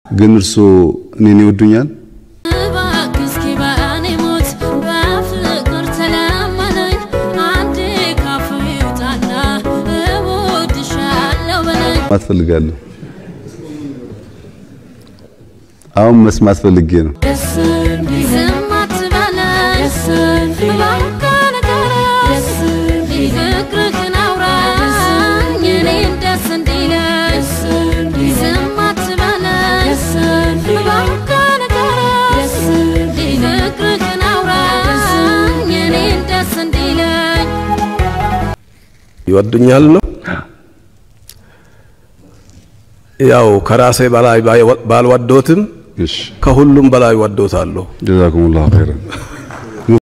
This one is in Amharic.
ግን እርስዎ እኔን ይወዱኛል? እባክህ እስኪ በእኔ ሞት በፍቅር ተለመነኝ አንዴ ካፍ ይውጣና እወድሻለሁ በለኝ መስማት ፈልጋለሁ። አሁን መስማት ፈልጌ ነው። ዝም አትበለኝ እባክህ ንገረኝ ፍቅርህን አውራኝ እኔን ደስ እንዲለኝ ዝም አትበለኝ እባክህ ንገረኝ ፍቅርህን አውራኝ እኔን ደስ እንዲለኝ ይወዱኛል ነው ያው ከራሴ በላይ ባልወዶትም እሺ ከሁሉም በላይ ወዶታለሁ። ጀዛኩሙላሁ ኸይረን።